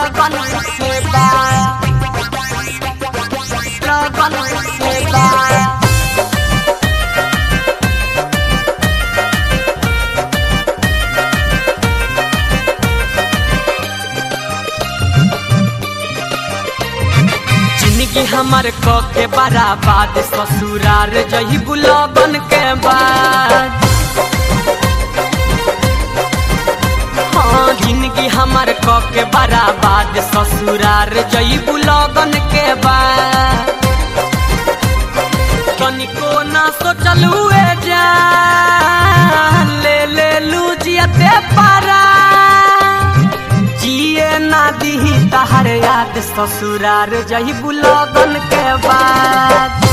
लगन से बा लगन से बा जिंदगी हमर क के बराबाद ससुरार जही बुलबन के बाद हाँ जिंदगी हमर क के बराबाद ससुरार जही बुलबन के बाद तनिको ना सोचलू ए जान ले ले लू जियते पारा जिए ना दीही तहर याद ससुरार जही बुलगन के बाद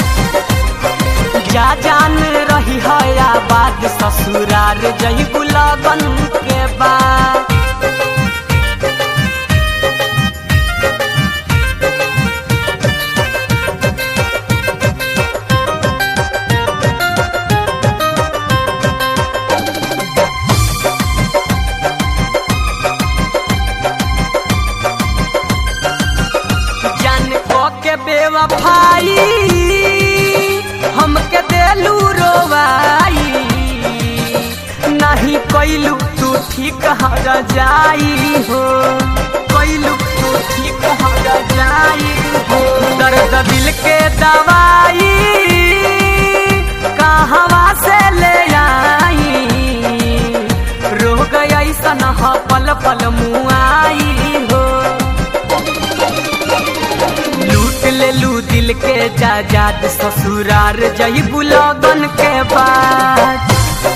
जा जान रही है बात ससुरार जही बुलगन के बाद जान को के बेवफाई हमके देलू रोवाई नहीं कैलू तू ठीक हर जाई हो कैलू तू ठीक हर जाई हो दर्द दिल के दवाई कहवा से ले आई रोग ऐसन ह पल पल मुआई हो लूट ले लू दिल के जाजाद ससुरार जही बुलगन के बाद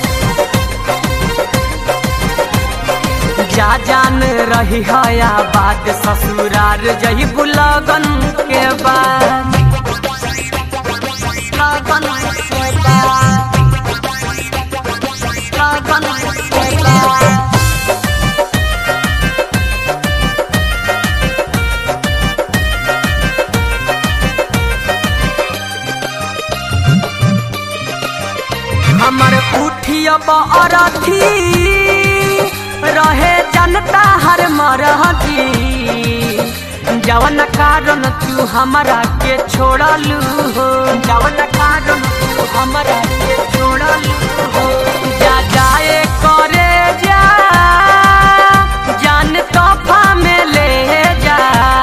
जा जान रही है बात ससुरार जही बुलगन के बाद लगन से बाद लगन से बाद हमर उठियब अरथी रहे जनता हर मरहती जवन कारण तू हमरा के छोड़लू हो जवन कारण तू हमरा के छोड़लू हो जा जाए करे जा जान तोहफा में ले जा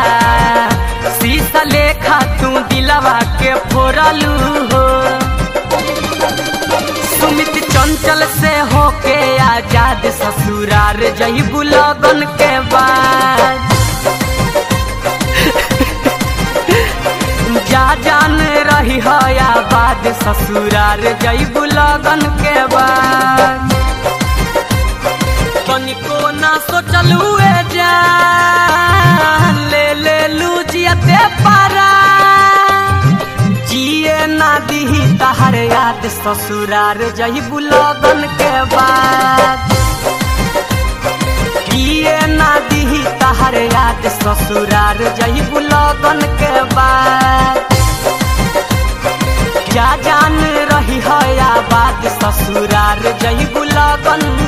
शीशा लेखा तू दिलवा के फोड़लू हो सुमित चंचल से होके आजाद ससुरार जही बुलगन के बाद जा जान रही है आबाद ससुरार जही बुलगन के बाद तनिको ना सोचलू ए जान ले ले लू जियते पारा जिए ना दीही तहर याद ससुरार जही बुलगन के बाद जिए ना दीही तहर याद ससुरार जही बुलगन के बाद जा जान रही है बात ससुरार जही बुलगन